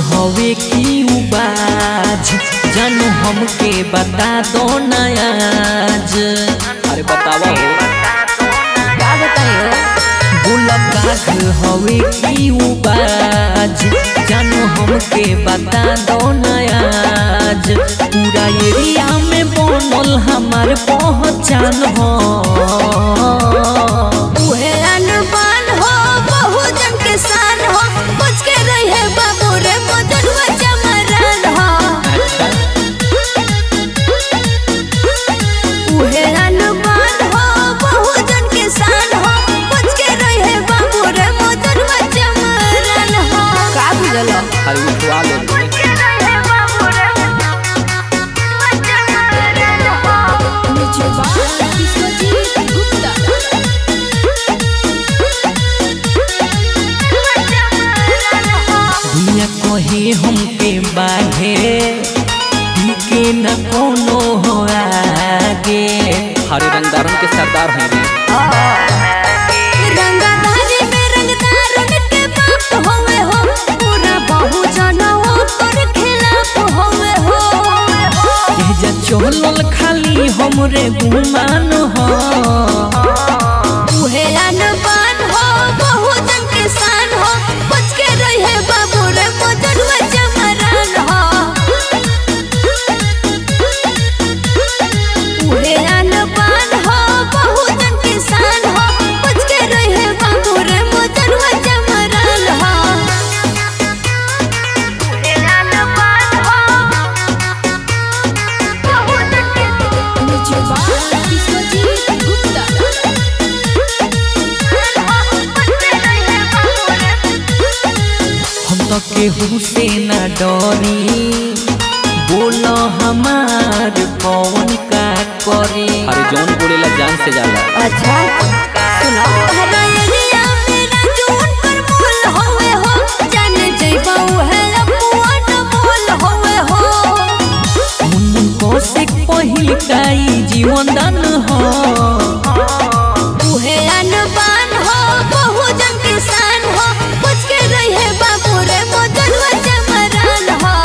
हवे की उबाज जानू हमके बता दो नयाज अरे बतावा हो का बताइए गुलाब हवे की उबाज जानू हमके बता दो नयाज पूरा एरिया में बनल हमार पहचान हो उहे अनबान हो बहुजन के शान हो कुछ के रही है बाबू रे मदनवा चमरन हो उहे अनबान हो बहुजन के शान हो कुछ के रही है बाबू रे मदनवा चमरन हो का बुझलो अरे उठवा ले दुनिया कहे हमके बाघे के न कोनो हो आगे हरे रंगदारन के सरदार हैं रे रंगधारी में रंगदारन के बाप होवे हो पूरा बहुजन ओकर खिलाफ होवे हो एजा चलल खाली हमरे गुमान हो उहे अनबान हो बहुजन के शान हो बच के रहे बाबू रे मदनवा चमरन हो उहे अनबान हो बहुजन के शान हो बच के रहे बाबू रे मदनवा चमरन हो उहे अनबान हो बहुजन के हम तो केहू से न डरी बोलो हमार कौन का करे अरे जौन बोलेला जान से जाला अच्छा सुनो हरा एरिया मेरा जून पर मोल होवे हो जान जइबा उहे अपुआन मोल होवे हो मुन्नू को से पहिल काई जीवन दान हो उहे अनबान हो बहुजन किसान हो कुछ के रही है बाबू रे मदनवा चमरन हो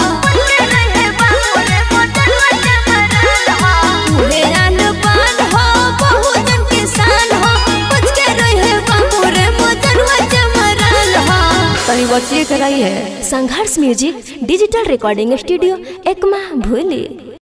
उहे अनबान हो बहुजन किसान हो कुछ के रही है बाबू रे मदनवा चमरन हो तनी बचिए के रही है Sangharsh music digital recording studio Ekma भूली